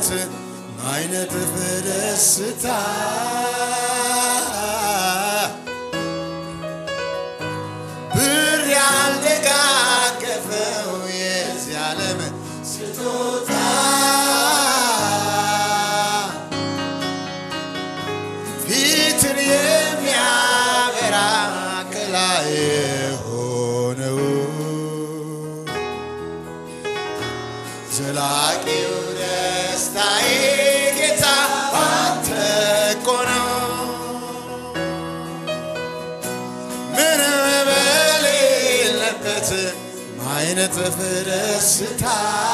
የሌለበት ማይነጥፍ ደስታ ብር ያልደጋገፈው የዚህ ዓለም ስጦታ ፊትን የሚያበራ ከላይ የሆነው ዘላቂው ደስታዬ ጌታ ባንተ እኮ ነው። ምንም በሌለበት ማይነጥፍ ደስታ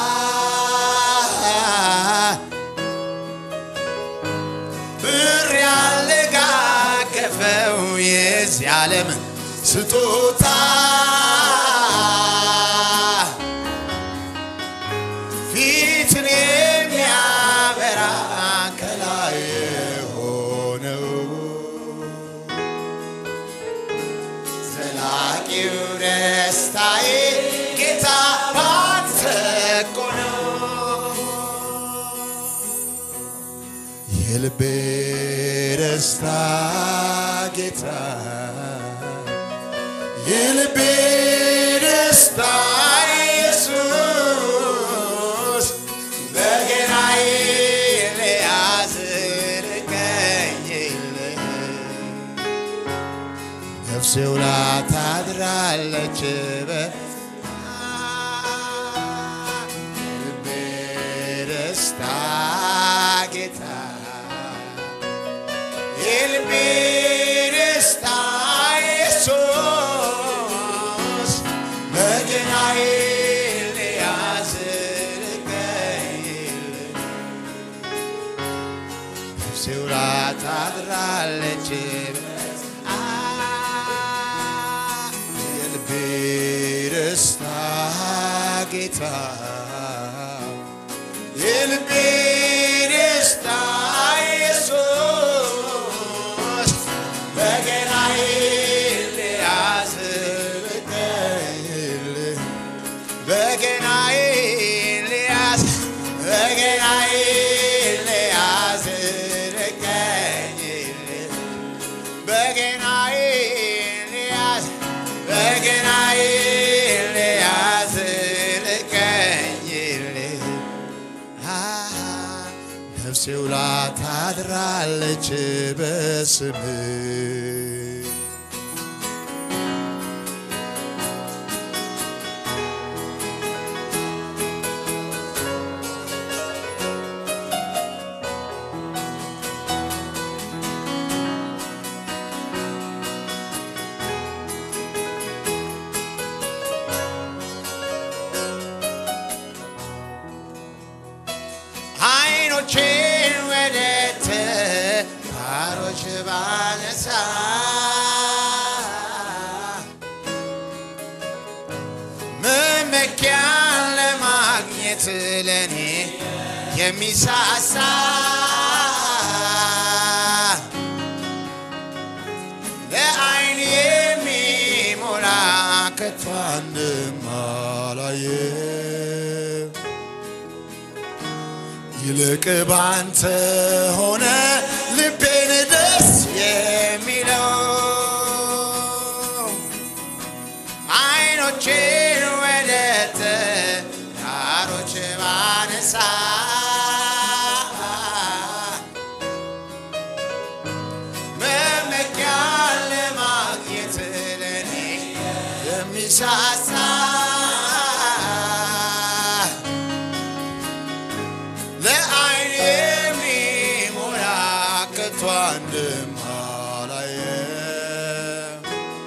ብር ያልጋገፈው የዚህ ዓለም ስጦታ ፊትን የሚያበራ ከላይ የሆነው ዘላቂው ደስታዬ ጌታ ባንተ እኮ ነው። የልቤ ደስታ ጌታ የልቤ ደስታ ኢየሱስ በገናዬ ልያዝ ልቀኝልህ ነፍሴ ውላ ታድራለች በልቤ ደስታ ጌታ የልቤ ደስታ ኢየሱስ በገናዬ ልያዝ ልቀኝልህ ነፍሴ ውላ ታድራለች የልቤ ደስታ ጌታ የልቤ ደስታ ኢየሱስ በገናዬ ልያዝ ልቀኝልህ በገናዬ ልያዝ በገናዬ ልያዝ ልቀኝልህ በገናዬ ልያዝ በገናዬ ልያዝ ልቀኝልህ ነፍሴ ውላ ታድራለች በስምህ አይኖቼን ወደ ተራሮች ባነሳ መመኪያን ለማግኘት ለኔ የሚሳሳ ለአይን የሚሞላ ከቶ አንድም አላየም። ይልቅ ባንተ ሆነ ልቤን ደስ የሚለው አይኖቼን ወደ ተራሮች ባነሳ መመኪያን ለማግኘት ለኔ የሚሳሳ ለአይን የሚሞላ ከቶ አንድም አላየም።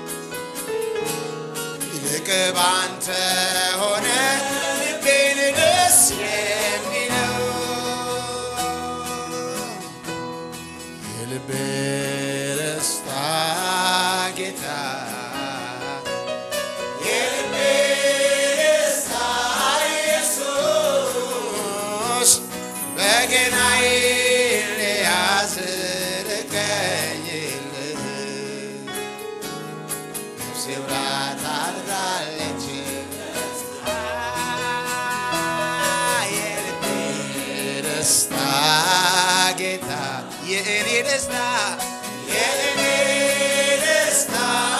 ይልቅ ባንተ ሆነ ልቤን ደስ የሚለው የልቤ ደስታ ጌታ የልቤ ደስታ ኢየሱስ በገናዬ ልያዝ ልቀኝልህ ነፍሴ ውላ ታድራለች የልቤ ደስታ ጌታ የእኔ ደስታ የእኔ ደስታ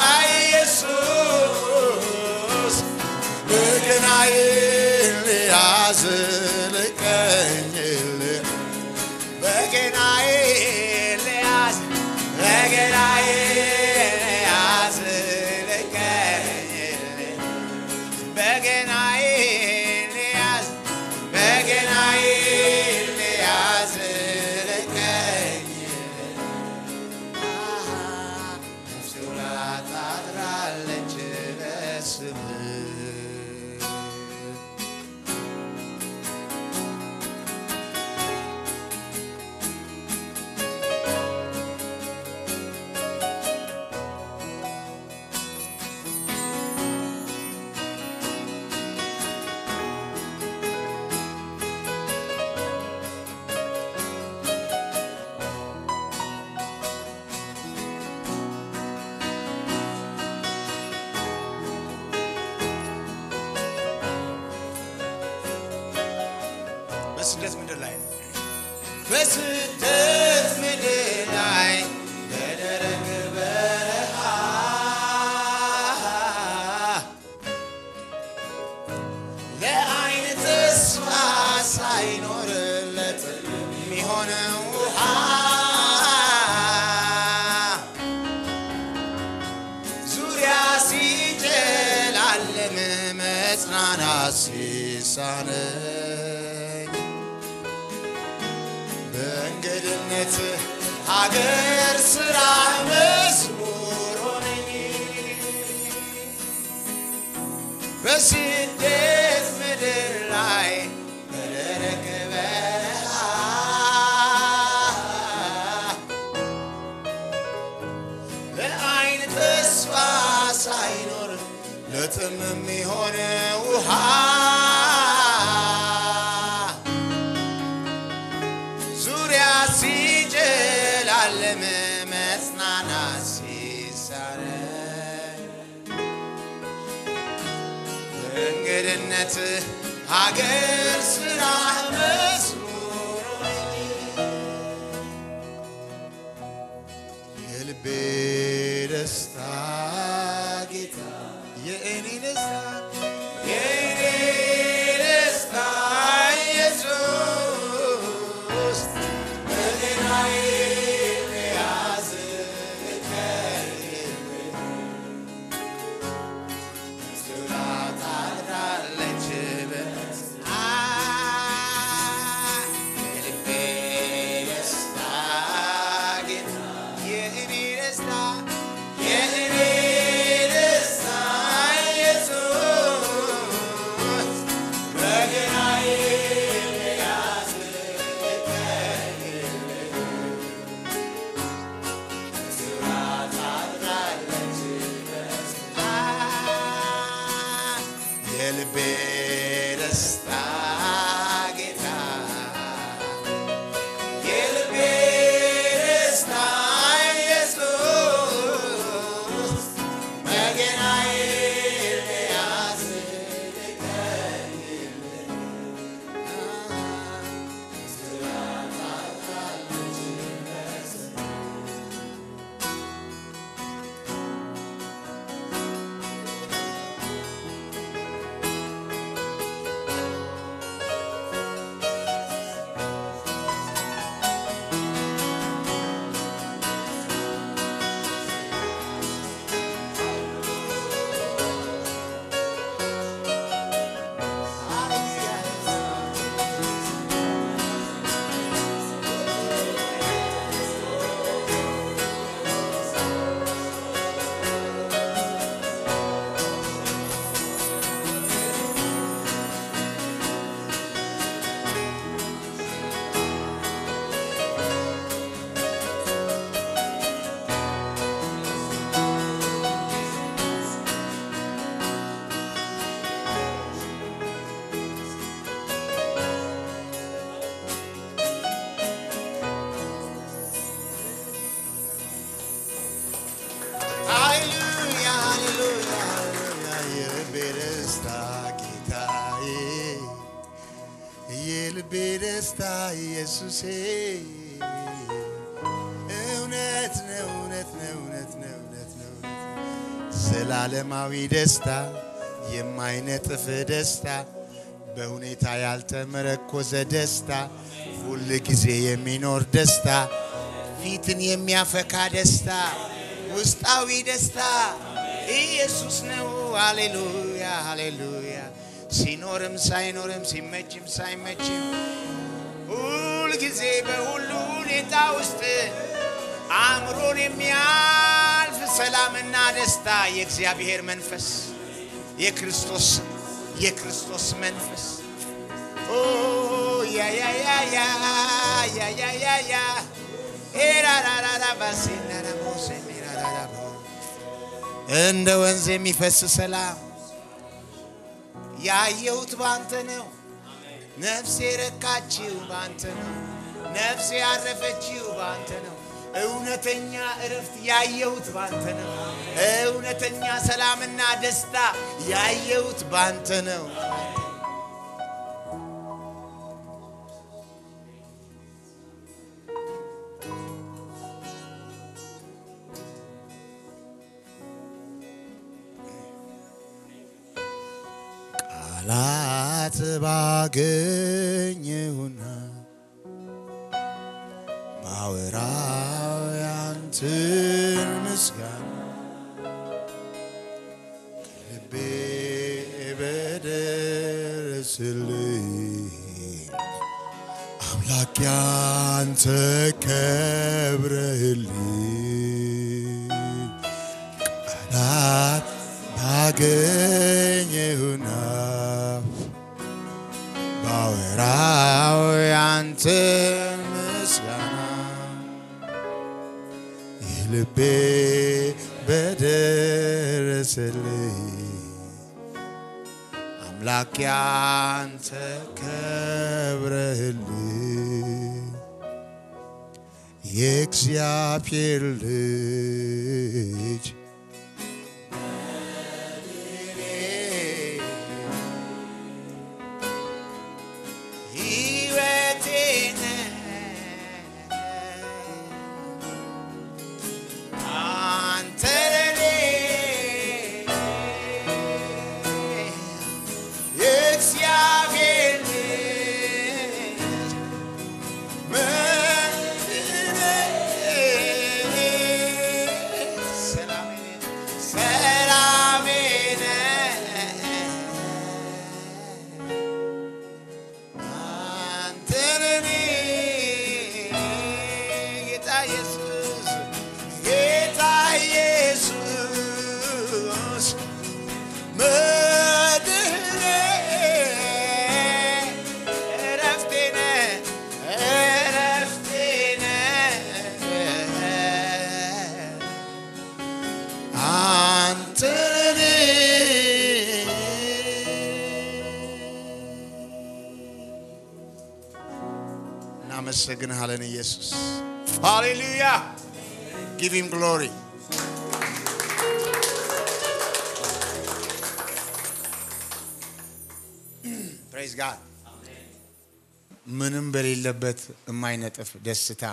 ኢየሱስ በገናዬን ልያዝ ልቀኝልህ በገናዬን ልያዝ በገናዬን ልያዝ ልቀኝልህ በገናዬን ልያዝ በገናዬን ልያዝ ልቀኝልህ ነፍሴ ውላ ታድራለች በስምህ በስደት ምድር ላይ በስደት ምድር ላይ በደረቅ በረሃ ለዓይን ተስፋ ሳይኖርለት የሚሆነው ውሃ ዙሪያ ሲጨላለም መጽናናት ሲሳነኝ በእንግድነት ሀገር ስራ መዝሙር ሆነኝ በስደት ምድር ላይ በደረቅ በረሃ ለዓይን ተስፋ ሳይኖር ለጥም የሚሆን ውሃ ዙሪያ ሲጨላለም መጽናናት ሲሳነኝ በእንግድነት ሀገር ስራ መዝሙር የልቤ ደስታ ጌታ የእኔ ደስታ የእኔ ደስታ ኢየሱስ በገናዬ ያዝ ታድራለች ደስታ ኢየሱሴ እውነት ነው እውነት ነው እውነት ነው እውነት ነው ዘላለማዊ ደስታ የማይነጥፍ ደስታ በሁኔታ ያልተመረኮዘ ደስታ ሁል ጊዜ የሚኖር ደስታ ፊትን የሚያፈካ ደስታ ውስጣዊ ደስታ ኢየሱስ ነው። ሃሌሉያ ሃሌሉያ። ሲኖርም ሳይኖርም ሲመችም ሳይመችም ሁል ጊዜ በሁሉ ሁኔታ ውስጥ አእምሮን የሚያልፍ ሰላምና ደስታ የእግዚአብሔር መንፈስ የክርስቶስ የክርስቶስ መንፈስ ኦ ያ ያ ያ ያ ያ ያ ያ ያ ኤራራራራ ባሴናራ ሞሴሜራራራ እንደ ወንዝ የሚፈስ ሰላም ያየሁት ባንተ ነው። ነፍሴ ረካችው ባንተ ነው። ነፍሴ ያረፈችው ባንተ ነው። እውነተኛ እረፍት ያየሁት ባንተ ነው። እውነተኛ ሰላምና ደስታ ያየሁት ባንተ ነው። ቃላት ባገኘሁና ባወራው ያንተን ምስጋና ከልቤ በደረስልኝ አምላክ ያንተ ከብረህልኝ ቃላት ባገኘሁና ባወራው ያንተን ምስጋና የልቤ በደረሰልኝ አምላክ ያንተ ከብረህልኝ የእግዚአብሔር ልጅ ሕይወቴ ነህ አንተ ለኔ የእግዚአብሔር ልጅ መድኔ ሰላሜ ሰላሜ ነህ አንተ ለኔ ጌታ ኢየሱስ ጌታ ኢየሱስ መድህኔ እረፍቴ ነህ እረፍቴ ነህ አንተ ለኔ እናመሰግንሃለን ኢየሱስ ሃሌሉያ ጊቭ ሂም ግሎሪ ፕሬዝ ጋድ ምንም በሌለበት የማይነጥፍ ደስታ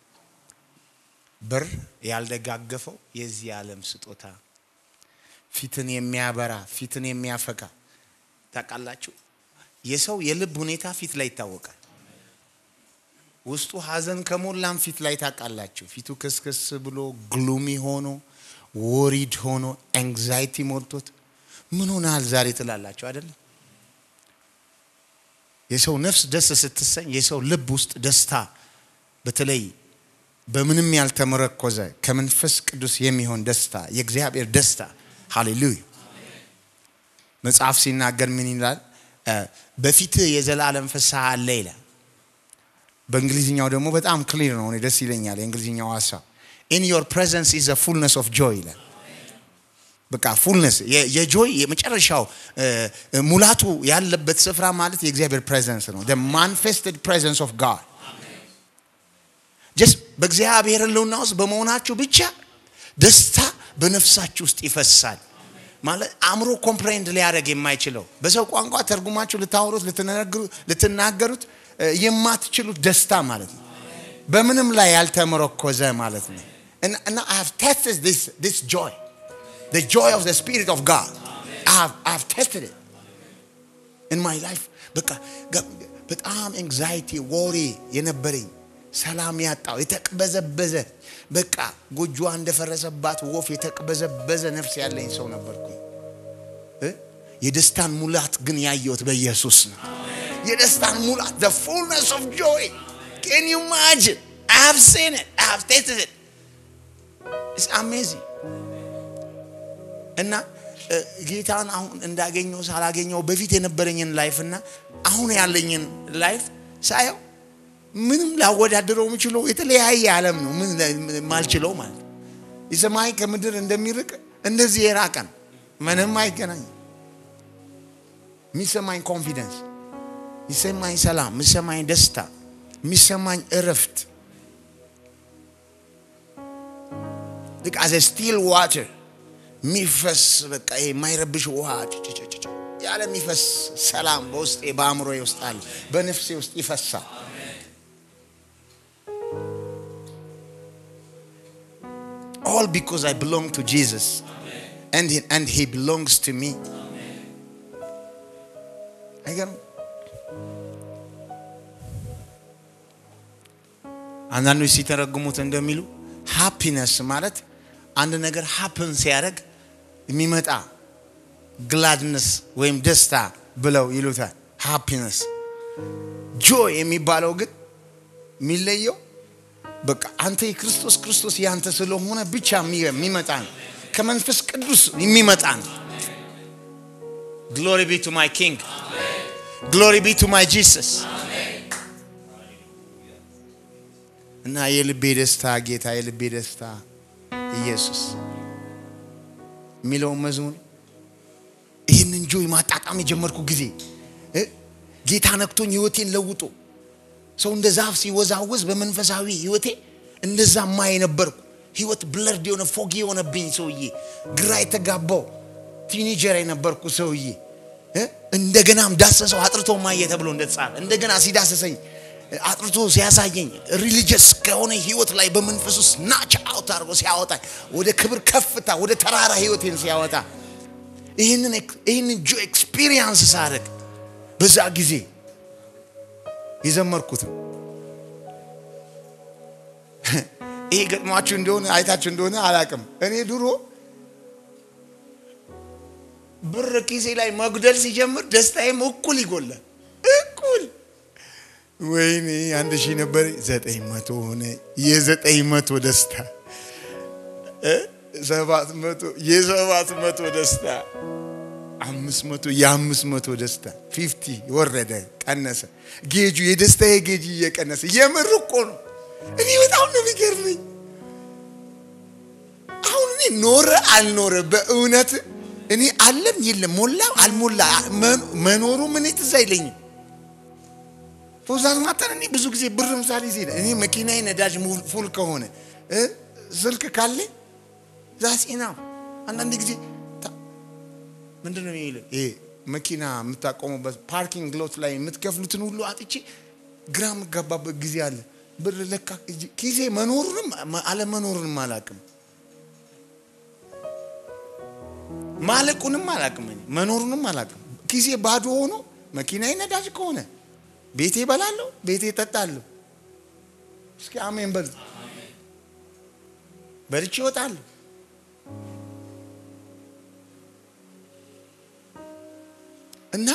ብር ያልደጋገፈው የዚህ ዓለም ስጦታ ፊትን የሚያበራ ፊትን የሚያፈካ ታውቃላችሁ የሰው የልብ ሁኔታ ፊት ላይ ይታወቃል ውስጡ ሀዘን ከሞላም ፊት ላይ ታውቃላችሁ ፊቱ ክስክስ ብሎ ግሉሚ ሆኖ ወሪድ ሆኖ ኤንግዛይቲ ሞልቶት ምን ሆናል ዛሬ ትላላችሁ አይደለም የሰው ነፍስ ደስ ስትሰኝ የሰው ልብ ውስጥ ደስታ በተለይ በምንም ያልተመረኮዘ ከመንፈስ ቅዱስ የሚሆን ደስታ የእግዚአብሔር ደስታ ሃሌሉያ መጽሐፍ ሲናገር ምን ይላል በፊትህ የዘላለም ፍስሐ አለ ይላል በእንግሊዝኛው ደግሞ በጣም ክሊር ነው እኔ ደስ ይለኛል የእንግሊዝኛው ሀሳብ ኢን ዮር ፕሬዘንስ ኢዝ ፉልነስ ኦፍ ጆይ ይላል በቃ ፉልነስ የጆይ የመጨረሻው ሙላቱ ያለበት ስፍራ ማለት የእግዚአብሔር ፕሬዘንስ ነው ማንፌስትድ ፕሬዘንስ ኦፍ ጋድ ጀስት በእግዚአብሔር ህልውና ውስጥ በመሆናችሁ ብቻ ደስታ በነፍሳችሁ ውስጥ ይፈሳል ማለት አእምሮ ኮምፕሬንድ ሊያደርግ የማይችለው በሰው ቋንቋ ተርጉማችሁ ልታወሩት ልትናገሩት የማትችሉት ደስታ ማለት ነው። በምንም ላይ ያልተመረኮዘ ማለት ነው። እና I have tested this this joy the joy of the spirit of God I have I have tested it in my life በቃ በጣም ኤንግዛይቲ ወሬ የነበረኝ ሰላም ያጣው የተቅበዘበዘ በቃ ጎጆዋ እንደፈረሰባት ወፍ የተቅበዘበዘ ነፍስ ያለኝ ሰው ነበርኩኝ። የደስታን ሙላት ግን ያየሁት በኢየሱስ ነው። የደስታን ሙላት the fullness of joy can you imagine I have seen it I have tasted it it's amazing እና ጌታን አሁን እንዳገኘው ሳላገኘው በፊት የነበረኝን ላይፍ እና አሁን ያለኝን ላይፍ ሳየው ምንም ላወዳደረው የምችለው የተለያየ ዓለም ነው። ምን ማልችለው ማለት የሰማይ ከምድር እንደሚርቅ እንደዚህ የራቀ ነው። ምንም አይገናኝም። የሚሰማኝ ኮንፊደንስ፣ የሚሰማኝ ሰላም፣ የሚሰማኝ ደስታ፣ የሚሰማኝ እረፍት ልክ አዘ ስቲል ዋተር የሚፈስ በቃ የማይረብሽ ውሃ ያለ የሚፈስ ሰላም በውስጤ በአእምሮ ውስጥ አለ፣ በነፍሴ ውስጥ ይፈሳል። all because I belong to Jesus and he, and he belongs to me. አይገርም? አንዳንዶች ሲተረጉሙት እንደሚሉ ሃፒነስ ማለት አንድ ነገር ሀፕን ሲያደርግ የሚመጣ ግላድነስ ወይም ደስታ ብለው ይሉታል። ሃፒነስ ጆይ የሚባለው ግን የሚለየው በቃ አንተ የክርስቶስ ክርስቶስ ያንተ ስለሆነ ብቻ የሚመጣ ነው። ከመንፈስ ቅዱስ የሚመጣ ነው። ግሎሪ ቢ ቱ ማይ ኪንግ ግሎሪ ቢ ቱ ማይ ጂሰስ እና የልቤ ደስታ ጌታ የልቤ ደስታ ኢየሱስ የሚለውን መዝሙር ይህንን ጆይ ማጣጣም የጀመርኩ ጊዜ ጌታ ነክቶኝ ህይወቴን ለውጦ ሰው እንደ ዛፍ ሲወዛወዝ በመንፈሳዊ ህይወቴ እንደዛ ማ የነበርኩ ህይወት ብለርድ የሆነ ፎጊ የሆነብኝ ሰውዬ፣ ግራ የተጋባው ቲኔጀር የነበርኩ ሰውዬ እንደገናም ዳሰሰው አጥርቶ ማየ ተብሎ እንደተጻፈ እንደገና ሲዳሰሰኝ አጥርቶ ሲያሳየኝ ሪሊጀስ ከሆነ ህይወት ላይ በመንፈስ ውስጥ ናች አውት አድርጎ ሲያወጣኝ ወደ ክብር ከፍታ ወደ ተራራ ህይወቴን ሲያወጣ ይህንን ጆ ኤክስፒሪየንስ ሳደርግ በዛ ጊዜ የዘመርኩት ነው። ይሄ ገጥሟችሁ እንደሆነ አይታችሁ እንደሆነ አላቅም። እኔ ድሮ ብር ኪሴ ላይ መጉደል ሲጀምር ደስታዬም እኩል ይጎላል። እኩል ወይኔ አንድ ሺህ ነበር ዘጠኝ መቶ ሆነ። የዘጠኝ መቶ ደስታ ሰባት መቶ የሰባት መቶ ደስታ አምስት መቶ የአምስት መቶ ደስታ ፊፍቲ ወረደ፣ ቀነሰ። ጌጁ የደስታዬ ጌጅ እየቀነሰ የምር እኮ ነው። እኔ በጣም ነው የሚገርመኝ። አሁን እኔ ኖረ አልኖረ በእውነት እኔ አለም የለም ሞላ አልሞላ መኖሩ ምን ትዝ አይለኝም። ፎዛዝ ማተን እኔ ብዙ ጊዜ ብር ምሳሌ ሲሄድ እኔ መኪናዬ ነዳጅ ፉል ከሆነ ስልክ ካለኝ ዛሴና አንዳንድ ጊዜ ምንድን ነው የሚለው ይሄ መኪና የምታቆሙበት ፓርኪንግ ሎት ላይ የምትከፍሉትን ሁሉ አጥቼ ግራ የምጋባበት ጊዜ አለ። ብር ለካ ኪሴ መኖሩንም አለመኖሩንም አላቅም፣ ማለቁንም አላቅም፣ መኖሩንም አላቅም። ኪሴ ባዶ ሆኖ መኪናዬ ነዳጅ ከሆነ ቤቴ እበላለሁ፣ ቤቴ እጠጣለሁ። እስኪ አሜን በሉ። በልቼ እወጣለሁ። እና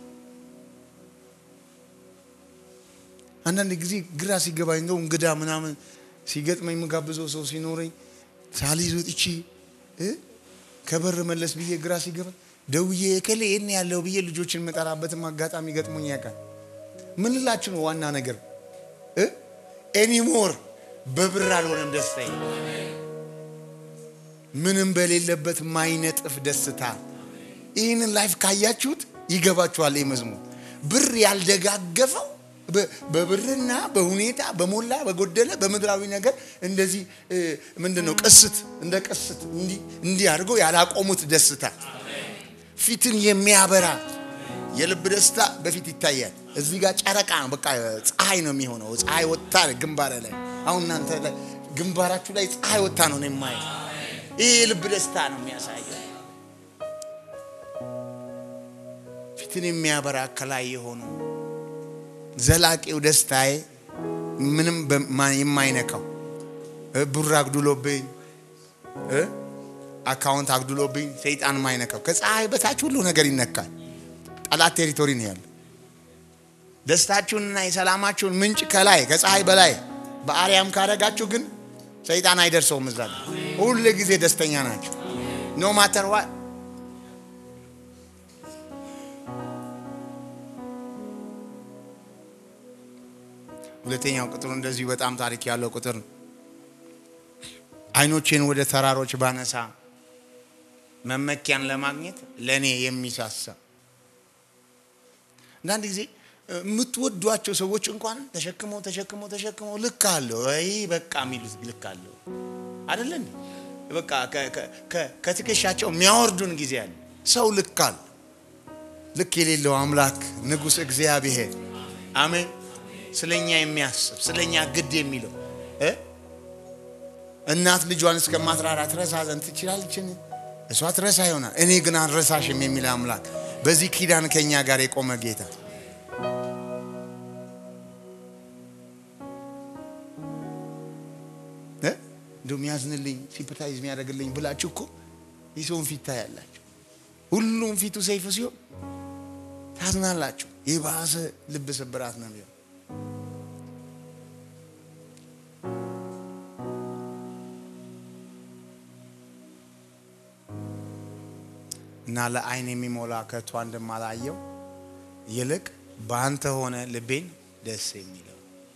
አንዳንድ ጊዜ ግራ ሲገባኝ እንደው እንግዳ ምናምን ሲገጥመኝ የምጋብዘው ሰው ሲኖረኝ ሳልይዝ ወጥቼ ከበር መለስ ብዬ ግራ ሲገባኝ ደውዬ እከሌ የት ነው ያለው ብዬ ልጆችን የምጠራበትም አጋጣሚ ገጥሞኝ ያውቃል። ምን ልላችሁ ነው? ዋና ነገር ኤኒሞር በብር አልሆነም ደስታዬ፣ ምንም በሌለበት ማይነጥፍ ደስታ። ይህንን ላይፍ ካያችሁት ይገባችኋል። መዝሙር ብር ያልደጋገፈው በብርና በሁኔታ በሞላ በጎደለ በምድራዊ ነገር እንደዚህ ምንድን ነው ቅስት እንደ ቅስት እንዲህ አድርገው ያላቆሙት ደስታ ፊትን የሚያበራ የልብ ደስታ በፊት ይታያል። እዚህ ጋር ጨረቃ ነው፣ በቃ ፀሐይ ነው የሚሆነው። ፀሐይ ወጥታ ግንባር ላይ አሁን እናንተ ላይ ግንባራችሁ ላይ ፀሐይ ወጥታ ነው ነው የማየው። ይህ የልብ ደስታ ነው የሚያሳየው። ፊትን የሚያበራ ከላይ የሆኑ ዘላቂው ደስታዬ ምንም በማ- የማይነካው እ ብር አግድሎብኝ እ አካውንት አግድሎብኝ ሰይጣን የማይነካው ከፀሐይ በታች ሁሉ ነገር ይነካል። ጠላት ቴሪቶሪ ነው ያለ። ደስታችሁንና የሰላማችሁን ምንጭ ከላይ ከፀሐይ በላይ በአርያም ካረጋችሁ ግን ሰይጣን አይደርሰውም። እዛ ጋር ሁል ጊዜ ደስተኛ ናቸው። ኖ ማተር ዋ ሁለተኛው ቁጥሩ እንደዚሁ በጣም ታሪክ ያለው ቁጥር ነው። አይኖቼን ወደ ተራሮች ባነሳ መመኪያን ለማግኘት ለእኔ የሚሳሳ አንዳንድ ጊዜ የምትወዷቸው ሰዎች እንኳን ተሸክመው ተሸክመው ተሸክመው ልክ አለው ወይ በቃ የሚሉት ልክ አለው አይደለ እንዴ? በቃ ከ- ከ- ከ- ከትከሻቸው የሚያወርዱን ጊዜ አለ። ሰው ልክ አለ። ልክ የሌለው አምላክ ንጉሥ እግዚአብሔር አሜን። ስለኛ የሚያስብ ስለኛ ግድ የሚለው እ እናት ልጇን እስከማትራራ ትረሳ ዘንድ ትችላለችን? እሷ ትረሳ ይሆናል፣ እኔ ግን አልረሳሽም የሚል አምላክ በዚህ ኪዳን ከኛ ጋር የቆመ ጌታ እ እንደው የሚያዝንልኝ ሲምፐታይዝ የሚያደርግልኝ ብላችሁ እኮ የሰውን ፊት ታያላችሁ። ሁሉም ፊቱ ሰይፍ ሲሆን ታዝናላችሁ። የባሰ ልብ ስብራት ነው የሚሆን። እና ለዓይን የሚሞላ ከቶ እንደማላየው ይልቅ በአንተ ሆነ ልቤን ደስ የሚለው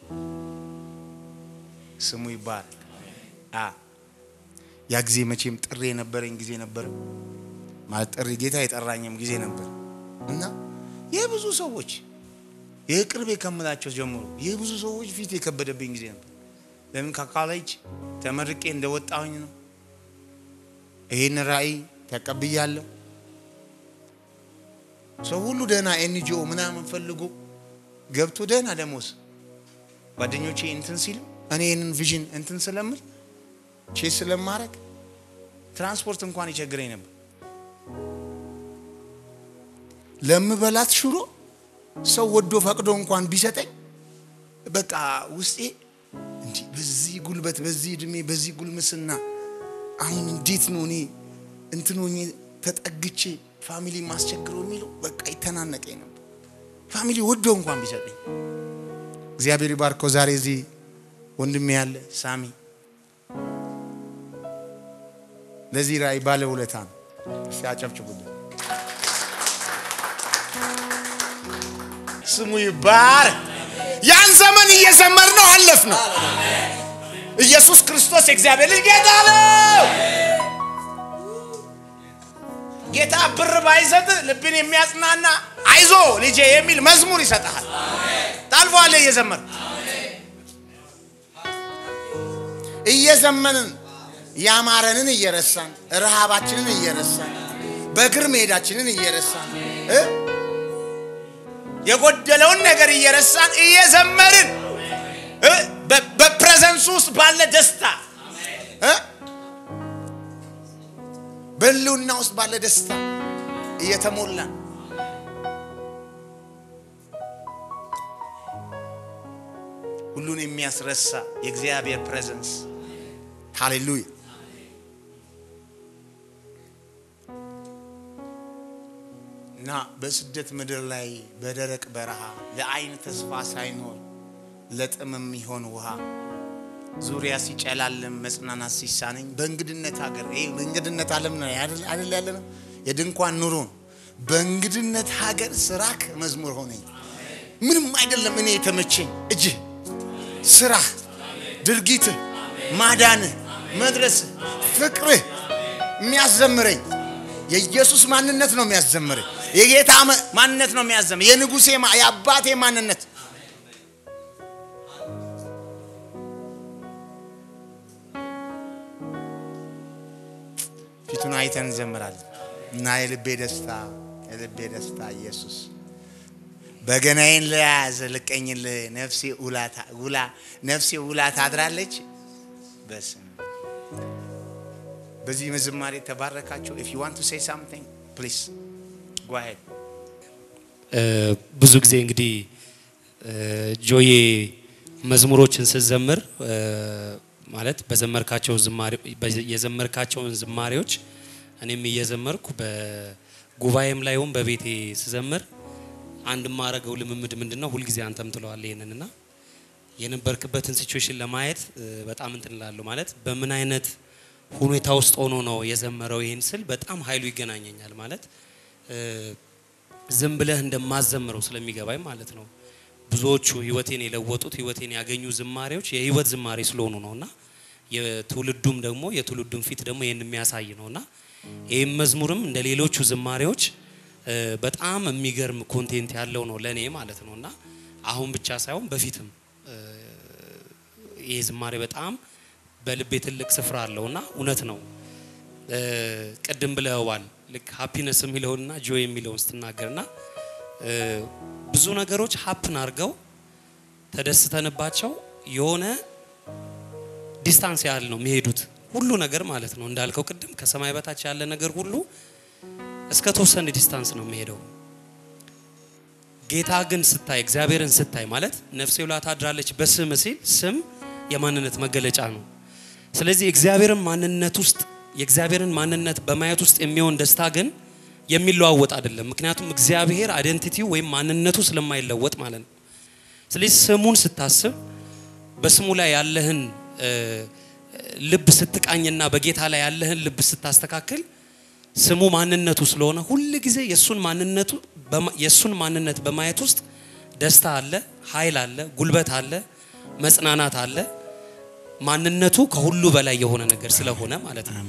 ስሙ ይባረክ። አ ያ ጊዜ መቼም ጥሪ የነበረኝ ጊዜ ነበር። ማለት ጥሪ ጌታ የጠራኝም ጊዜ ነበር እና የብዙ ሰዎች የቅርቤ ከምላቸው ጀምሮ የብዙ ሰዎች ፊት የከበደብኝ ጊዜ ነበር። ለምን ከካሌጅ ተመርቄ እንደወጣሁኝ ነው። ይህን ራእይ ተቀብያለሁ። ሰው ሁሉ ደህና ኤንጂኦ ምናምን ፈልጎ ገብቶ ደህና ደሞዝ ጓደኞቼ እንትን ሲሉ እኔ ይህንን ቪዥን እንትን ስለምል ቼስ ስለማድረግ ትራንስፖርት እንኳን ይቸግረኝ ነበር። ለምበላት ሽሮ ሰው ወዶ ፈቅዶ እንኳን ቢሰጠኝ በቃ ውስጤ እንዲህ በዚህ ጉልበት፣ በዚህ እድሜ፣ በዚህ ጉልምስና አሁን እንዴት ነው እኔ እንትን ሆኜ ተጠግቼ ፋሚሊ ማስቸግረው የሚለው በቃ ይተናነቀኝ ነበር። ፋሚሊ ወዶ እንኳን ቢሰጠኝ እግዚአብሔር ይባርከው። ዛሬ እዚህ ወንድሜ ያለ ሳሚ ለዚህ ራእይ ባለ ውለታ ነው። እስቲ አጨብጭቡልን። ስሙ ይባረክ። ያን ዘመን እየዘመር ነው አለፍ ነው። ኢየሱስ ክርስቶስ የእግዚአብሔር ልጅ ጌታ ነው። ጌታ ብር ባይሰጥ ልብን የሚያጽናና አይዞ ልጄ የሚል መዝሙር ይሰጥሃል። ታልፈዋለህ እየዘመር እየዘመንን ያማረንን እየረሳን ረሃባችንን እየረሳን በእግር መሄዳችንን እየረሳን እ የጎደለውን ነገር እየረሳን እየዘመርን እ በ- በፕሬዘንሱ ውስጥ ባለ ደስታ እ በህልውና ውስጥ ባለ ደስታ እየተሞላን ሁሉን የሚያስረሳ የእግዚአብሔር ፕሬዘንስ ሃሌሉያ። እና በስደት ምድር ላይ በደረቅ በረሃ ለዓይን ተስፋ ሳይኖር ለጥም የሚሆን ውሃ ዙሪያ ሲጨላልም መጽናናት ሲሳነኝ በእንግድነት ሀገር ይሄ በእንግድነት ዓለም ነው አይደል አይደል ያለ ነው የድንኳን ኑሮ ነው። በእንግድነት ሀገር ስራክ መዝሙር ሆነኝ። ምንም አይደለም እኔ የተመቸኝ እጅህ፣ ስራህ፣ ድርጊትህ፣ ማዳንህ፣ መድረስህ፣ ፍቅርህ የሚያዘምረኝ የኢየሱስ ማንነት ነው የሚያዘምረኝ። የጌታ መ- ማንነት ነው የሚያዘምረኝ። የንጉሴ ማ- የአባቴ ማንነት ፊቱን አይተን እንዘምራለን እና የልቤ ደስታ የልቤ ደስታ ኢየሱስ በገናዬን ለያዘ ልቀኝልህ ነፍሴ ውላ ነፍሴ ውላ ታድራለች። በስም በዚህ መዝማሬ ተባረካችሁ። ኢፍ ዩ ዋንት ቱ ሴይ ሳምቲንግ ፕሊዝ ጎ አሄድ። ብዙ ጊዜ እንግዲህ ጆዬ መዝሙሮችን ስትዘምር ማለት በዘመርካቸው ዝማሬ የዘመርካቸውን ዝማሬዎች እኔም እየዘመርኩ በጉባኤም ላይ ሆን በቤቴ ስዘምር አንድ የማረገው ልምምድ ምንድን ነው? ሁልጊዜ አንተም ትለዋለህ ይሄንን እና የነበርክበትን ሲቹዌሽን ለማየት በጣም እንትን እላለሁ። ማለት በምን አይነት ሁኔታ ውስጥ ሆኖ ነው የዘመረው ይህን ስል በጣም ኃይሉ ይገናኘኛል። ማለት ዝም ብለህ እንደማዘምረው ስለሚገባኝ ማለት ነው። ብዙዎቹ ህይወቴን የለወጡት ህይወቴን ያገኙ ዝማሬዎች የህይወት ዝማሬ ስለሆኑ ነው እና የትውልዱም ደግሞ የትውልዱም ፊት ደግሞ ይህን የሚያሳይ ነው እና ይህም መዝሙርም እንደ ሌሎቹ ዝማሬዎች በጣም የሚገርም ኮንቴንት ያለው ነው ለእኔ ማለት ነው እና አሁን ብቻ ሳይሆን በፊትም ይህ ዝማሬ በጣም በልቤ ትልቅ ስፍራ አለው እና እውነት ነው። ቅድም ብለዋል ልክ ሀፒነስ የሚለውንና ጆይ የሚለውን ስትናገርና ብዙ ነገሮች ሀፕን አድርገው ተደስተንባቸው የሆነ ዲስታንስ ያህል ነው የሚሄዱት ሁሉ ነገር ማለት ነው። እንዳልከው ቅድም ከሰማይ በታች ያለ ነገር ሁሉ እስከ ተወሰነ ዲስታንስ ነው የሚሄደው። ጌታ ግን ስታይ እግዚአብሔርን ስታይ ማለት ነፍሴ ውላ ታድራለች በስም ሲል ስም የማንነት መገለጫ ነው። ስለዚህ እግዚአብሔርን ማንነት ውስጥ የእግዚአብሔርን ማንነት በማየት ውስጥ የሚሆን ደስታ ግን የሚለዋወጥ አይደለም። ምክንያቱም እግዚአብሔር አይደንቲቲው ወይም ማንነቱ ስለማይለወጥ ማለት ነው። ስለዚህ ስሙን ስታስብ በስሙ ላይ ያለህን ልብ ስትቃኝና በጌታ ላይ ያለህን ልብ ስታስተካክል ስሙ ማንነቱ ስለሆነ ሁል ጊዜ የሱን ማንነቱ የሱን ማንነት በማየት ውስጥ ደስታ አለ፣ ኃይል አለ፣ ጉልበት አለ፣ መጽናናት አለ። ማንነቱ ከሁሉ በላይ የሆነ ነገር ስለሆነ ማለት ነው።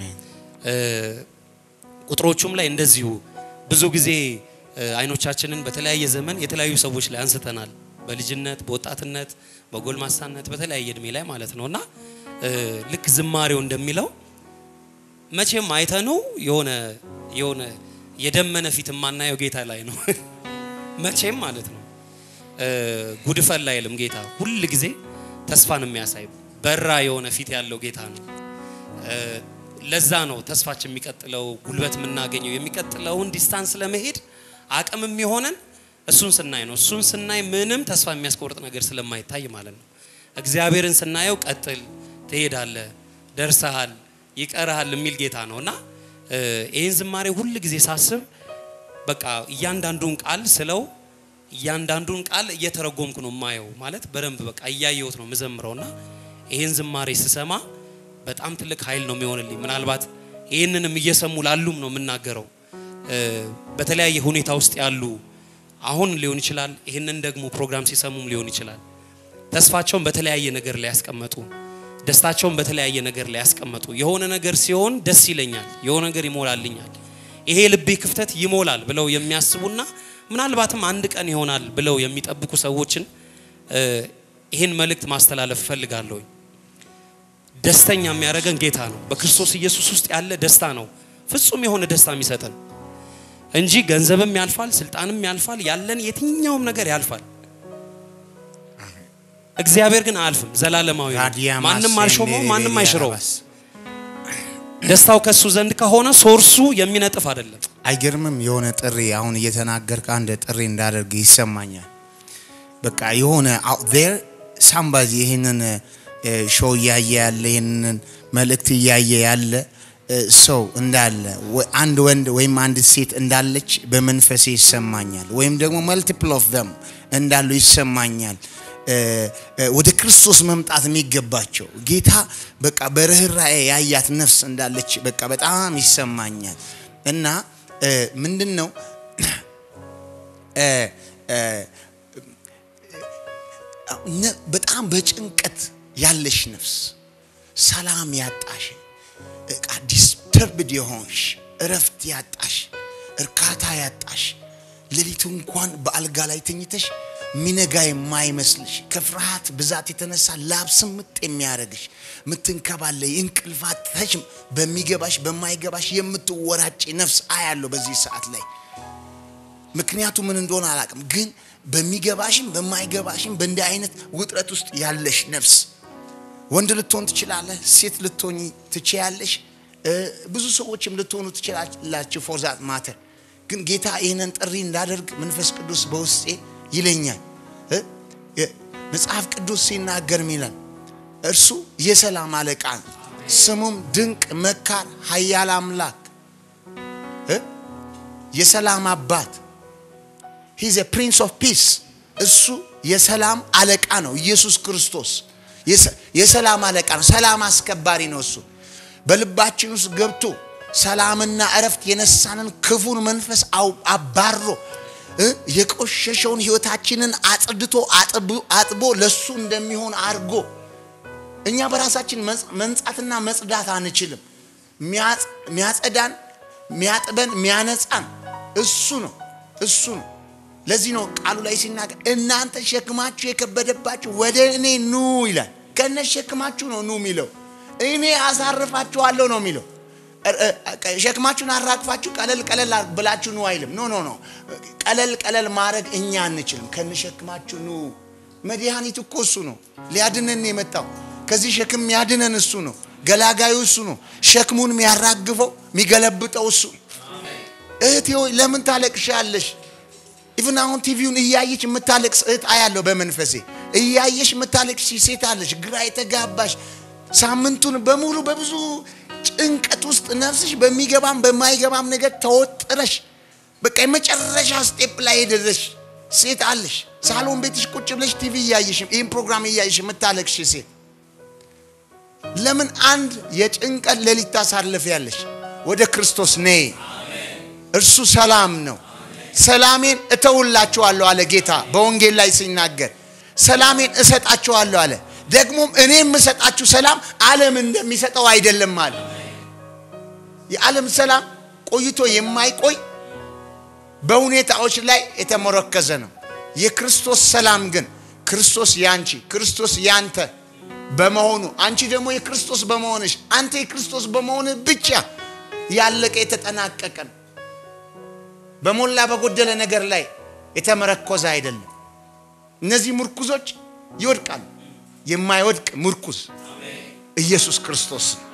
ቁጥሮቹም ላይ እንደዚሁ ብዙ ጊዜ አይኖቻችንን በተለያየ ዘመን የተለያዩ ሰዎች ላይ አንስተናል። በልጅነት፣ በወጣትነት፣ በጎልማሳነት በተለያየ እድሜ ላይ ማለት ነው እና ልክ ዝማሬው እንደሚለው መቼም አይተኑ የሆነ የሆነ የደመነ ፊት የማናየው ጌታ ላይ ነው። መቼም ማለት ነው ጉድፈል አይልም ጌታ። ሁል ጊዜ ተስፋን የሚያሳይ በራ የሆነ ፊት ያለው ጌታ ነው። ለዛ ነው ተስፋችን የሚቀጥለው ጉልበት የምናገኘው የሚቀጥለውን ዲስታንስ ለመሄድ አቅም የሚሆነን እሱን ስናይ ነው። እሱን ስናይ ምንም ተስፋ የሚያስቆርጥ ነገር ስለማይታይ ማለት ነው። እግዚአብሔርን ስናየው ቀጥል፣ ትሄዳለህ፣ ደርሰሃል ይቀርሃል የሚል ጌታ ነው እና ይህን ዝማሬ ሁል ጊዜ ሳስብ በቃ እያንዳንዱን ቃል ስለው እያንዳንዱን ቃል እየተረጎምኩ ነው የማየው። ማለት በደንብ በቃ እያየሁት ነው የምዘምረው እና ይህን ዝማሬ ስሰማ በጣም ትልቅ ኃይል ነው የሚሆንልኝ። ምናልባት ይህንንም እየሰሙ ላሉም ነው የምናገረው። በተለያየ ሁኔታ ውስጥ ያሉ አሁን ሊሆን ይችላል፣ ይህንን ደግሞ ፕሮግራም ሲሰሙም ሊሆን ይችላል። ተስፋቸውን በተለያየ ነገር ላይ ያስቀመጡ ደስታቸውን በተለያየ ነገር ላይ ያስቀመጡ የሆነ ነገር ሲሆን ደስ ይለኛል፣ የሆነ ነገር ይሞላልኛል፣ ይሄ ልቤ ክፍተት ይሞላል ብለው የሚያስቡና ምናልባትም አንድ ቀን ይሆናል ብለው የሚጠብቁ ሰዎችን ይህን መልእክት ማስተላለፍ እፈልጋለሁ። ደስተኛ የሚያደርገን ጌታ ነው። በክርስቶስ ኢየሱስ ውስጥ ያለ ደስታ ነው ፍጹም የሆነ ደስታ የሚሰጠን እንጂ ገንዘብም ያልፋል፣ ስልጣንም ያልፋል፣ ያለን የትኛውም ነገር ያልፋል። እግዚአብሔር ግን አያልፍም፣ ዘላለማዊ ነው። ማንም አልሾመው፣ ማንም አይሽረው። ደስታው ከሱ ዘንድ ከሆነ ሶርሱ የሚነጥፍ አይደለም። አይገርምም? የሆነ ጥሪ አሁን እየተናገርክ አንድ ጥሪ እንዳደርግ ይሰማኛል። በቃ የሆነ አውት ዜር ሳምባዚ ይህንን ሾው እያየ ያለ ይህንን መልእክት እያየ ያለ ሰው እንዳለ አንድ ወንድ ወይም አንድ ሴት እንዳለች በመንፈሴ ይሰማኛል። ወይም ደግሞ መልቲፕል ኦፍ ዘም እንዳሉ ይሰማኛል። ወደ ክርስቶስ መምጣት የሚገባቸው ጌታ በቃ በርኅራኄ ያያት ነፍስ እንዳለች በቃ በጣም ይሰማኛል። እና ምንድን ነው በጣም በጭንቀት ያለሽ ነፍስ፣ ሰላም ያጣሽ፣ ዲስተርብድ የሆንሽ፣ እረፍት ያጣሽ፣ እርካታ ያጣሽ ሌሊቱ እንኳን በአልጋ ላይ ተኝተሽ ሚነጋ የማይመስልሽ ከፍርሃት ብዛት የተነሳ ላብ ስምጥ የሚያደርግሽ ምትንከባለይ እንቅልፋት ተሽ በሚገባሽ በማይገባሽ የምትወራጭ ነፍስ አያለሁ በዚህ ሰዓት ላይ ምክንያቱ ምን እንደሆነ አላውቅም፣ ግን በሚገባሽም በማይገባሽም በእንዲህ አይነት ውጥረት ውስጥ ያለሽ ነፍስ ወንድ ልትሆን ትችላለህ፣ ሴት ልትሆኝ ትችያለሽ፣ እ፣ ብዙ ሰዎችም ልትሆኑ ትችላላችሁ። ፎር ዛት ማተር ግን ጌታ ይህንን ጥሪ እንዳደርግ መንፈስ ቅዱስ በውስጤ ይለኛል። እ፣ የ- መጽሐፍ ቅዱስ ሲናገር ይላል እርሱ የሰላም አለቃ ነው፣ ስሙም ድንቅ መካር፣ ኃያል አምላክ እ፣ የሰላም አባት ሂዝ ፕሪንስ ኦፍ ፒስ እሱ የሰላም አለቃ ነው። ኢየሱስ ክርስቶስ የሰ- የሰላም አለቃ ነው። ሰላም አስከባሪ ነው። እሱ በልባችን ውስጥ ገብቶ ሰላምና እረፍት የነሳንን ክፉን መንፈስ አው- አባሮ እ የቆሸሸውን ሕይወታችንን አጽድቶ አጥቡ- አጥቦ ለሱ እንደሚሆን አድርጎ እኛ በራሳችን መጽ- መንጻትና መጽዳት አንችልም። ሚያጽ- ሚያጸዳን፣ ሚያጥበን፣ ሚያነጻን እሱ ነው እሱ ነው። ለዚህ ነው ቃሉ ላይ ሲናገር እናንተ ሸክማችሁ የከበደባችሁ ወደ እኔ ኑ ይላል። ከነ ሸክማችሁ ነው ኑ የሚለው። እኔ አሳርፋችኋለሁ ነው የሚለው። እ- እ- ሸክማችሁን አራግፋችሁ ቀለል ቀለል ብላችሁ ኑ አይልም። ኖ ኖ ኖ ቀለል ቀለል ማድረግ እኛ አንችልም። ከነ ሸክማችሁ ኑ። መድኃኒት እኮ እሱ ነው። ሊያድነን የመጣው ከዚህ ሸክም የሚያድነን እሱ ነው። ገላጋዩ እሱ ነው። ሸክሙን የሚያራግፈው የሚገለብጠው እሱ ነው። እህቴ ሆይ ለምን ታለቅሻለሽ? ኢቭን አሁን ቲቪውን እያየች የምታለቅስ እህት አያለሁ በመንፈሴ። እያየሽ የምታለቅሽ ሴት አለሽ፣ ግራ የተጋባሽ ሳምንቱን በሙሉ በብዙ ጭንቀት ውስጥ ነፍስሽ በሚገባም በማይገባም ነገር ተወጥረሽ በቃ የመጨረሻ ስቴፕ ላይ የደረሽ ሴት አለሽ። ሳሎን ቤትሽ ቁጭ ብለሽ ቲቪ እያየሽ ይህን ፕሮግራም እያየሽ የምታለቅሽ ሴት ለምን አንድ የጭንቀት ሌሊት ታሳልፊያለሽ? ወደ ክርስቶስ ነይ። እርሱ ሰላም ነው። ሰላሜን እተውላችኋለሁ አለ ጌታ በወንጌል ላይ ሲናገር፣ ሰላሜን እሰጣችኋለሁ አለ። ደግሞም እኔ የምሰጣችሁ ሰላም ዓለም እንደሚሰጠው አይደለም አለ። የዓለም ሰላም ቆይቶ የማይቆይ በሁኔታዎች ላይ የተመረከዘ ነው። የክርስቶስ ሰላም ግን ክርስቶስ ያንቺ፣ ክርስቶስ ያንተ በመሆኑ አንቺ ደግሞ የክርስቶስ በመሆንሽ፣ አንተ የክርስቶስ በመሆንህ ብቻ ያለቀ የተጠናቀቀ ነው። በሞላ በጎደለ ነገር ላይ የተመረኮዘ አይደለም። እነዚህ ምርኩዞች ይወድቃሉ። የማይወድቅ ምርኩዝ ኢየሱስ ክርስቶስ ነው።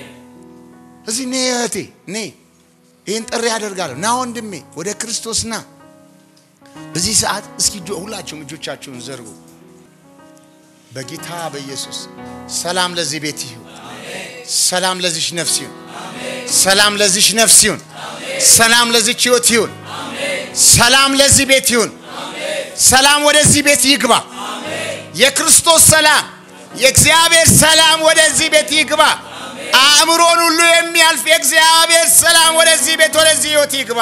እዚህ ኔ እህቴ ኔ ይህን ጥሪ ያደርጋለሁ። ና ወንድሜ ወደ ክርስቶስ ና። በዚህ ሰዓት እስኪ እጆ- ሁላችሁም እጆቻችሁን ዘርጉ። በጌታ በኢየሱስ ሰላም ለዚህ ቤት ይሁን። ሰላም ለዚች ነፍስ ይሁን። ሰላም ለዚች ነፍስ ይሁን። ሰላም ለዚች ህይወት ይሁን። ሰላም ለዚህ ቤት ይሁን። ሰላም ወደዚህ ቤት ይግባ። የክርስቶስ ሰላም የእግዚአብሔር ሰላም ወደዚህ ቤት ይግባ። አእምሮን ሁሉ የሚያልፍ የእግዚአብሔር ሰላም ወደዚህ ቤት ወደዚህ ህይወት ይግባ።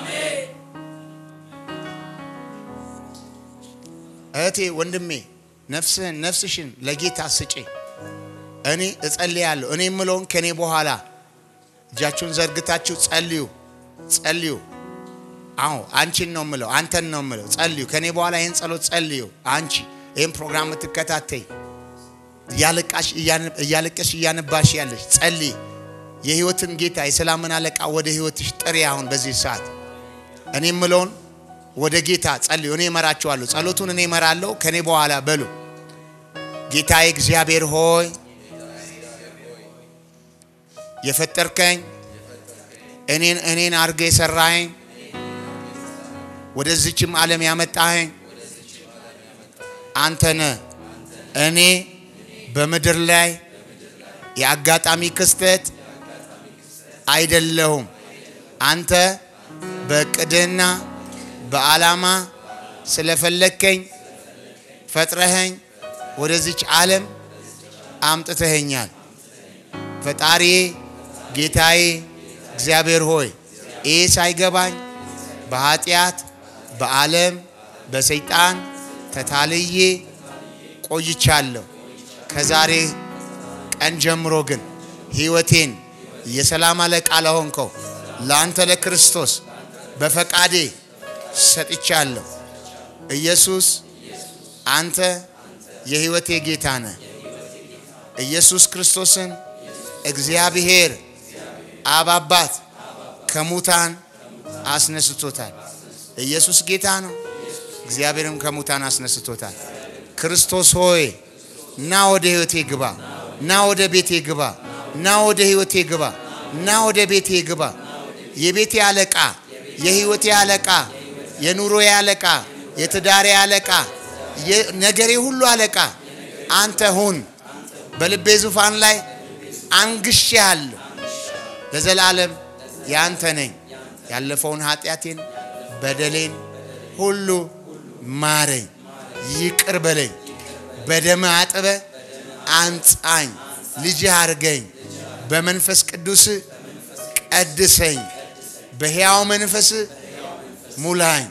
እህቴ ወንድሜ፣ ነፍስህን ነፍስሽን ለጌታ ስጪ። እኔ እጸልያለሁ። እኔ የምለውን ከኔ በኋላ እጃችሁን ዘርግታችሁ ጸልዩ፣ ጸልዩ። አዎ አንቺን ነው የምለው፣ አንተን ነው የምለው። ጸልዩ ከኔ በኋላ ይህን ጸሎት ጸልዩ። አንቺ ይህን ፕሮግራም የምትከታተይ እያለቀሽ እያነባሽ ያለሽ ጸልይ። የህይወትን ጌታ የሰላምን አለቃ ወደ ህይወትሽ ጥሪ። አሁን በዚህ ሰዓት እኔ የምለውን ወደ ጌታ ጸልዩ። እኔ እመራችኋለሁ። ጸሎቱን እኔ እመራለሁ። ከኔ በኋላ በሉ። ጌታዬ እግዚአብሔር ሆይ የፈጠርከኝ እኔን እኔን አድርገህ የሰራኸኝ ወደዚችም ዓለም ያመጣኸኝ አንተ ነህ። እኔ በምድር ላይ የአጋጣሚ ክስተት አይደለሁም። አንተ በእቅድህና በዓላማ ስለፈለግከኝ ፈጥረኸኝ ወደዚች ዓለም አምጥተኸኛል። ፈጣሪዬ ጌታዬ እግዚአብሔር ሆይ ይህ ሳይገባኝ በኃጢአት በዓለም በሰይጣን ተታልዬ ቆይቻለሁ። ከዛሬ ቀን ጀምሮ ግን ሕይወቴን የሰላም አለቃ ለሆንከው ለአንተ ለክርስቶስ በፈቃዴ ሰጥቻለሁ። ኢየሱስ አንተ የሕይወቴ ጌታ ነህ። ኢየሱስ ክርስቶስን እግዚአብሔር አብ አባት ከሙታን አስነስቶታል። ኢየሱስ ጌታ ነው። እግዚአብሔርም ከሙታን አስነስቶታል። ክርስቶስ ሆይ ና ወደ ህይወቴ ግባ፣ ና ወደ ቤቴ ግባ፣ ና ወደ ህይወቴ ግባ፣ ና ወደ ቤቴ ግባ። የቤቴ አለቃ፣ የህይወቴ አለቃ፣ የኑሮዬ አለቃ፣ የትዳሬ አለቃ፣ የነገሬ ሁሉ አለቃ አንተ ሁን። በልቤ ዙፋን ላይ አንግሼሃለሁ። ለዘላለም ያንተ ነኝ። ያለፈውን ኃጢአቴን በደሌን ሁሉ ማረኝ፣ ይቅር በለኝ፣ በደም አጥበ አንጻኝ፣ ልጅህ አርገኝ፣ በመንፈስ ቅዱስ ቀድሰኝ፣ በሕያው መንፈስ ሙላኝ።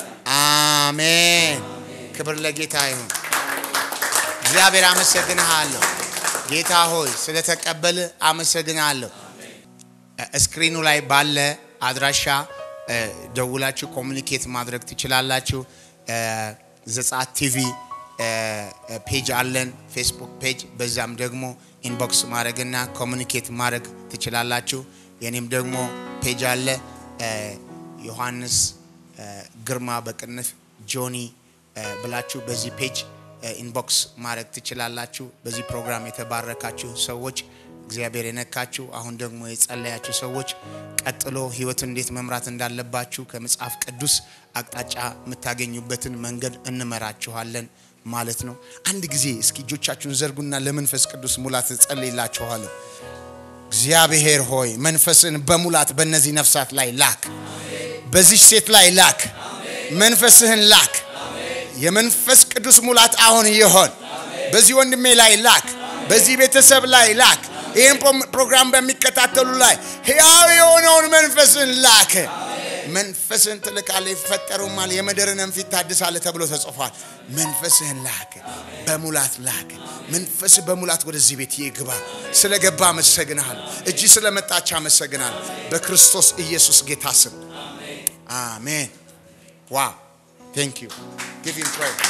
አሜን። ክብር ለጌታ ይሁን። እግዚአብሔር አመሰግንሃለሁ። ጌታ ሆይ ስለተቀበል አመሰግንሃለሁ። ስክሪኑ ላይ ባለ አድራሻ ደውላችሁ ኮሚኒኬት ማድረግ ትችላላችሁ። ዘጸአት ቲቪ ፔጅ አለን፣ ፌስቡክ ፔጅ። በዛም ደግሞ ኢንቦክስ ማድረግና ኮሚኒኬት ማድረግ ትችላላችሁ። የኔም ደግሞ ፔጅ አለ፣ ዮሐንስ ግርማ በቅንፍ ጆኒ ብላችሁ በዚህ ፔጅ ኢንቦክስ ማድረግ ትችላላችሁ። በዚህ ፕሮግራም የተባረካችሁ ሰዎች እግዚአብሔር የነካችሁ አሁን ደግሞ የጸለያችሁ ሰዎች ቀጥሎ ህይወት እንዴት መምራት እንዳለባችሁ ከመጽሐፍ ቅዱስ አቅጣጫ የምታገኙበትን መንገድ እንመራችኋለን ማለት ነው። አንድ ጊዜ እስኪ እጆቻችሁን ዘርጉና ለመንፈስ ቅዱስ ሙላት ጸልይላችኋለሁ። እግዚአብሔር ሆይ መንፈስን በሙላት በእነዚህ ነፍሳት ላይ ላክ፣ በዚህ ሴት ላይ ላክ፣ መንፈስህን ላክ። የመንፈስ ቅዱስ ሙላት አሁን ይሆን። በዚህ ወንድሜ ላይ ላክ፣ በዚህ ቤተሰብ ላይ ላክ። ይህን ፕሮግራም በሚከታተሉ ላይ ሕያው የሆነውን መንፈስን ላክ። መንፈስን ትልካለህ፣ ይፈጠሩማል፣ የምድርንም ፊት ታድሳለህ ተብሎ ተጽፏል። መንፈስህን ላክ፣ በሙላት ላክ። መንፈስ በሙላት ወደዚህ ቤት ይግባ። ስለገባ አመሰግንሃል። እጅ ስለመጣች አመሰግናል። በክርስቶስ ኢየሱስ ጌታ ስም አሜን። ዋው ቴንክ ዩ ጊቭ ሂም ፕሬዝ።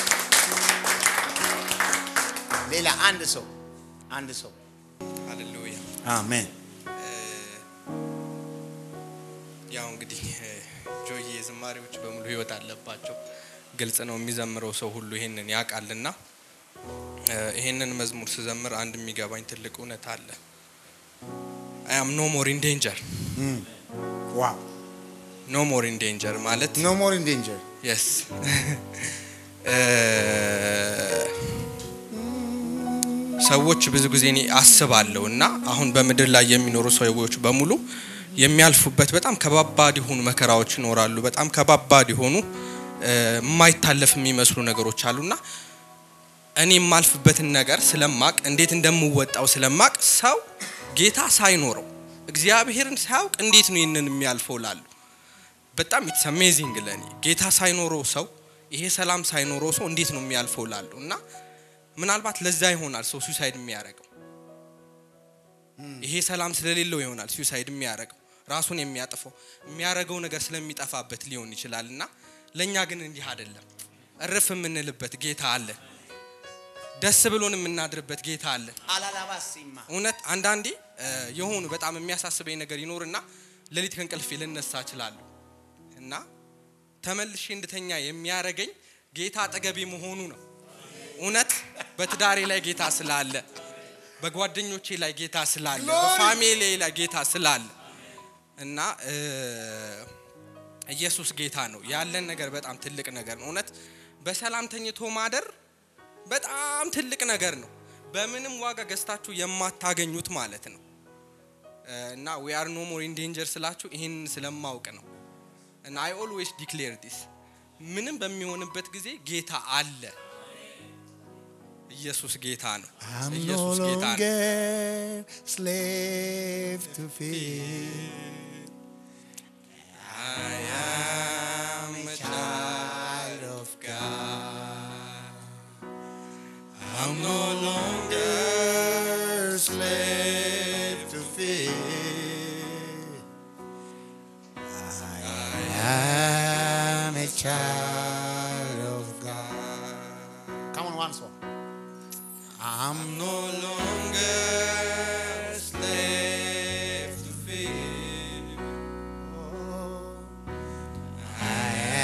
ሌላ አንድ ሰው አንድ ሰው ሃሌሉያ አሜን። ያው እንግዲህ ጆዬ ዝማሬዎች በሙሉ ህይወት አለባቸው። ግልጽ ነው። የሚዘምረው ሰው ሁሉ ይሄንን ያውቃልና ይሄንን መዝሙር ስዘምር አንድ የሚገባኝ ትልቅ እውነት አለ። አይ አም ኖ ሞር ኢን ዴንጀር። ዋው ኖ ሞር ኢን ዴንጀር ማለት ኖ ሞር ኢን ዴንጀር የስ ሰዎች ብዙ ጊዜ እኔ አስባለሁ እና አሁን በምድር ላይ የሚኖሩ ሰዎች በሙሉ የሚያልፉበት በጣም ከባባድ የሆኑ መከራዎች ይኖራሉ። በጣም ከባባድ የሆኑ የማይታለፍ የሚመስሉ ነገሮች አሉና እኔ የማልፍበትን ነገር ስለማቅ እንዴት እንደምወጣው ስለማቅ ሰው ጌታ ሳይኖረው እግዚአብሔርን ሳያውቅ እንዴት ነው ይህንን የሚያልፈው ላሉ በጣም ኢትስ አሜዚንግ ለኔ ጌታ ሳይኖረው ሰው ይሄ ሰላም ሳይኖረው ሰው እንዴት ነው የሚያልፈው ላሉ እና ምናልባት ለዛ ይሆናል ሰው ሱሳይድ የሚያደርገው ይሄ ሰላም ስለሌለው ይሆናል ሱሳይድ የሚያደርገው ራሱን የሚያጥፈው የሚያደርገው ነገር ስለሚጠፋበት ሊሆን ይችላል እና ለእኛ ግን እንዲህ አይደለም እርፍ የምንልበት ጌታ አለ ደስ ብሎን የምናድርበት ጌታ አለ አላላባሲማ እውነት አንዳንዴ የሆኑ በጣም የሚያሳስበኝ ነገር ይኖርና ሌሊት ከእንቅልፌ ልነሳ እችላለሁ እና ተመልሼ እንድተኛ የሚያረገኝ ጌታ አጠገቤ መሆኑ ነው። እውነት በትዳሬ ላይ ጌታ ስላለ፣ በጓደኞቼ ላይ ጌታ ስላለ፣ በፋሚሊ ላይ ጌታ ስላለ እና ኢየሱስ ጌታ ነው። ያለን ነገር በጣም ትልቅ ነገር ነው። እውነት በሰላም ተኝቶ ማደር በጣም ትልቅ ነገር ነው። በምንም ዋጋ ገዝታችሁ የማታገኙት ማለት ነው። እና ዊ አር ኖ ሞር ኢን ዴንጀር ስላችሁ ይህን ስለማውቅ ነው። እና አይ ኦልዌይስ ዲክሌር ዲስ ምንም በሚሆንበት ጊዜ ጌታ አለ። ኢየሱስ ጌታ ነው። I'm no ኢየሱስ ጌታ ነው። longer slave to fear. I am a child of God. I'm no longer slave to fear. I am a child of God. Come on, once more. I'm no longer slave to fear. I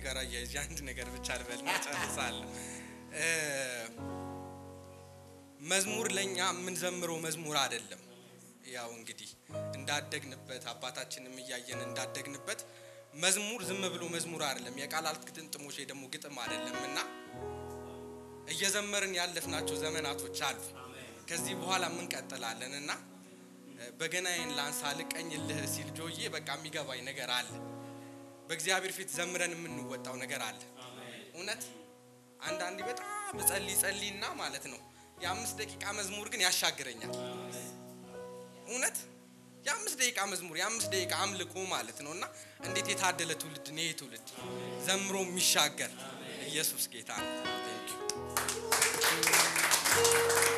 ጋር አያይዤ አንድ ነገር ብቻ ልበልና ጨርሳለሁ። እ፣ መዝሙር ለእኛ የምንዘምረው መዝሙር አይደለም። ያው እንግዲህ እንዳደግንበት አባታችንም እያየን እንዳደግንበት መዝሙር ዝም ብሎ መዝሙር አይደለም። የቃላት ግጥምጥሞች ወይ ደግሞ ግጥም አይደለም እና እየዘመርን ያለፍናቸው ዘመናቶች አሉ። ከዚህ በኋላ እንቀጥላለን እና እ፣ በገናዬን ላንሳ ልቀኝልህ ሲል ጆዬ በቃ የሚገባኝ ነገር አለ። በእግዚአብሔር ፊት ዘምረን የምንወጣው ነገር አለ። እውነት አንዳንዴ በጣም እጸልይ ጸልይና ማለት ነው የአምስት ደቂቃ መዝሙር ግን ያሻግረኛል። እውነት የአምስት ደቂቃ መዝሙር የአምስት ደቂቃ አምልኮ ማለት ነው እና እንዴት የታደለ ትውልድ ነው ይሄ ትውልድ ዘምሮ የሚሻገር ኢየሱስ ጌታ ነው። Thank you።